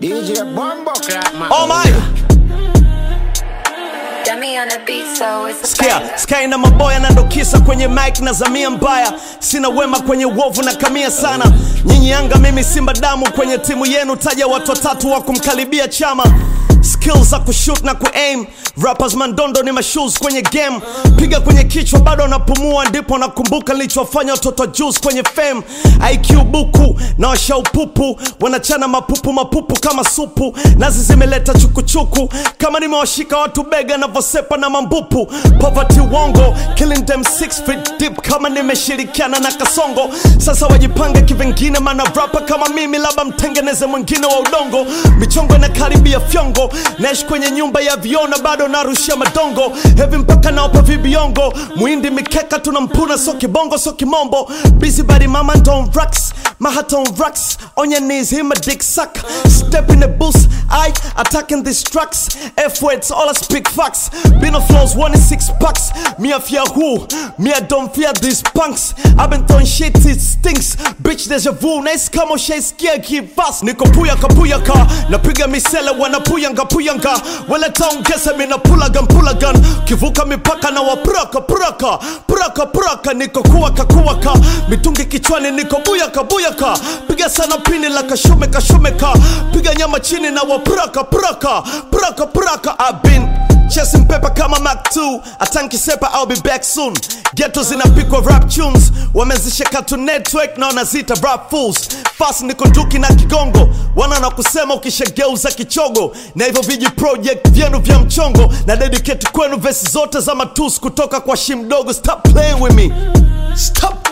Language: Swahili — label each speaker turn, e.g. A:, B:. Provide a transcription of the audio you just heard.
A: DJ Bombo Clap, man.
B: Oh my
C: Dummy on the beat, so it's a
B: Sikia,
C: bang.
B: Sky na maboya na ndokisa kwenye mic na zamia mbaya, sina wema kwenye uovu na kamia sana. Nyinyi Yanga, mimi Simba, damu kwenye timu yenu, taja watu watatu wa kumkaribia chama skills za kushoot na kuaim rappers mandondo ni mashoes kwenye game piga kwenye kichwa bado napumua ndipo nakumbuka nilichofanya watoto wa juice kwenye fame IQ buku na washaupupu wanachana mapupu mapupu kama supu nazi zimeleta chukuchuku kama nimewashika watu bega navyosepa na mambupu poverty wongo killing them six feet deep kama nimeshirikiana na kasongo sasa wajipange kivengine mana rapa kama mimi labda mtengeneze mwingine wa udongo michongo inakaribia fyongo naishi kwenye nyumba ya viona bado narushia madongo hevi mpaka naopa vibiongo mwindi mikeka tunampuna so kibongo so kimombo busy body mama don't rocks my heart on rocks on your knees him a dick suck step in the booth I attacking these tracks F words all I speak facts been on flows one in six packs me I fear who me I don't fear these punks I've been throwing shit it stinks bitch deja vu nice kama ushaisikia kivas niko puyaka puyaka napiga misele wanapuyanga puyanga wala taongeza mina pulagan pulagan kivuka mipaka na wapuraka puraka puraka puraka niko kuwaka kuwaka mitungi kichwani niko buyaka buyaka piga sana pini la kashume kashumeka piga nyama chini na wapuraka puraka puraka puraka I've been Chasing paper kama Mac 2 atanki sepa I'll be back soon Ghetto zinapikwa rap tunes wamezisha Cartoon Network na wanazita rap fools fast niko nduki na kigongo wana na kusema ukishageuza kichogo na hivyo viji project vyenu vya mchongo na dedicate kwenu vesi zote za matus kutoka kwa shimdogo stop playing with me stop